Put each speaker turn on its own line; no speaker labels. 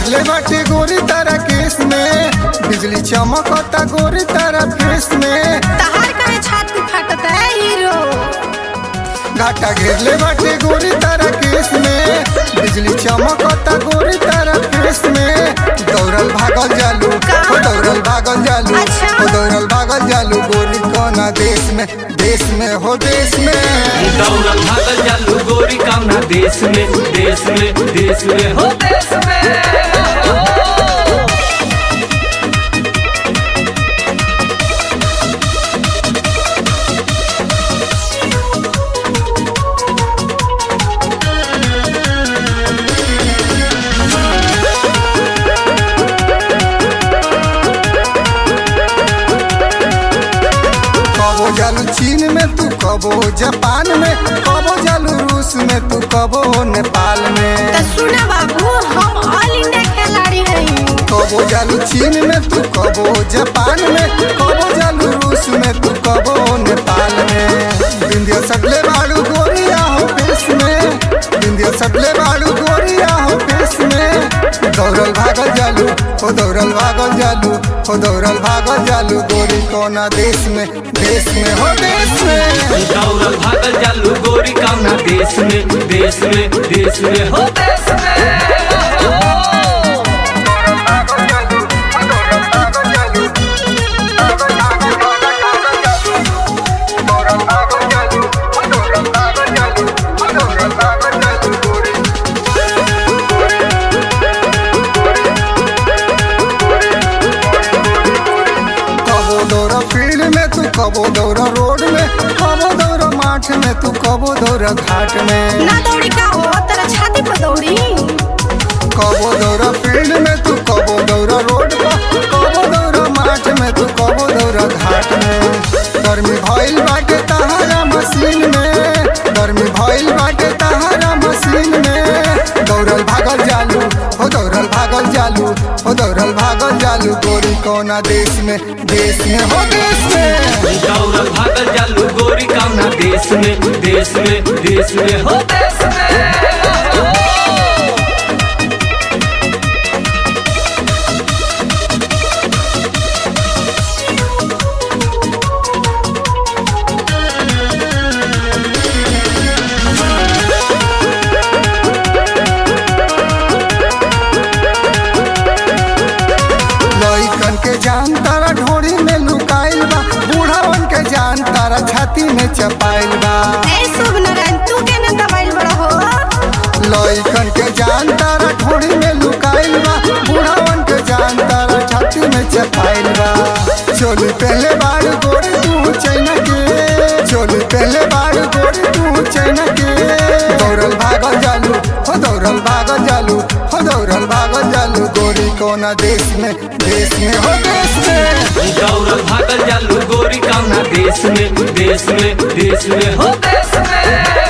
घेरले बाटे गोरी तारा केस में बिजली चमकता गोरी तारा फेस में
तहार काहे छाती फटता है हीरो
घाटा घेरले बाटे गोरी तारा केस में बिजली चमकता गोरी तारा फेस में दौड़ल भागल जालू हो दौड़ल भागल जालू
अच्छा।
हो दौड़ल भागल जालू गोरी कोना देश में देश में हो देश में
दौड़ल भागल जालू गोरी कामना देश में देश में देश में हो देश में
कबो जालू चीन में तू कबो जापान में कबो जालू रूस में तू कबो नेपाल में
तो सुना बाबू हम ऑल इंडिया खिलाड़ी हई
कबो जालू चीन में तू कबो जापान में कबो जालू रूस में तू कबो नेपाल में बिंदिया सटले बाड़ू गोरिया हो पेश में बिंदिया सटले बाड़ू गोरिया हो पेश में दौड़ल भागल जालू हो दौड़ल भागल जालू हो दौड़ल भागल जालू गोरी कोना देश में देश में हो देश में
दौड़ल भागल जालू गोरी कामना देश में देश में देश में हो देश में
कबो दौड़ा फील्ड में तू कबो दौड़ा रोड में कबो दौड़ा माठ में तू कबो दौड़ा घाट में
ना दौड़ी का हो तेरा छाती पर दौड़ी
कबो दौड़ा फील्ड में तू कबो दौड़ा रोड पर कबो दौड़ा माठ में तू कबो दौड़ा घाट में गर्मी भइल बाटे तहारा मशीन में गर्मी भइल बाटे तहारा मशीन में दौड़ल भागल जालू हो दौड़ल भागल जालू हो दौड़ल भागल जालू गोरी कोना देश में देश में हो देश में
दौड़ल भागल जालू गोरी कामना देश में देश में देश में हो देश में
लइकन के जान तारा ढोरी में लुकाइल बा बूढ़ावन के जान तारा छाती में चपाइल बा
ए शुभ नारायण तू के ना दबाइल बड़ा हो
लइकन के जान तारा ढोरी में लुकाइल बा बूढ़ावन के जान तारा छाती में चपाइल बा चोली पहले बार गोरी तू चैना के चोली पहले बार गोरी तू चैना के दौड़ल भागल जालू हो दौड़ल भागल जालू हो दौड़ल भागल जालू गोरी कोना देश में देश में हो देश में
दौड़ल भागल जालू गोरी कामना देश में देश में देश में हो देश में